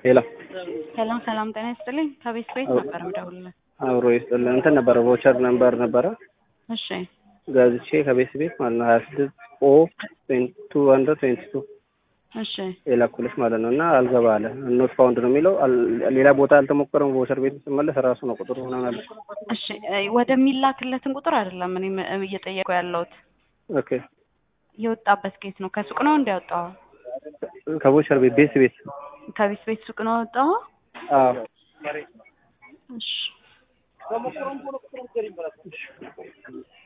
ሄሎ ሰላም ሰላም፣ ጤና ይስጥልኝ። ከቤት ቤት ነበር የምደውልልህ። አብሮ ይስጥልን። እንትን ነበረ ቮቸር ነምበር ነበረ እሺ ገዝቼ ከቤት ቤት ማለት ነው ሀያ ስድስት ኦ ቱ ሀንድረድ ትዌንቲ ቱ እሺ የላኩልሽ ማለት ነው። እና አልገባ አለ ኖት ፋውንድ ነው የሚለው። አል- ሌላ ቦታ አልተሞከረም። ቮቸር ቤት ስመለስ ራሱ ነው ቁጥሩ ምናምን አለ። እሺ እ ወደሚላክለትን ቁጥር አይደለም እኔ እየጠየቁ ያለሁት ኦኬ የወጣበት ጌት ነው። ከሱቅ ነው እንዲያወጣው ከቮቸር ቤት ቤት ቤት ከቤት ቤት ሱቅ ነው ያወጣው። አዎ እሺ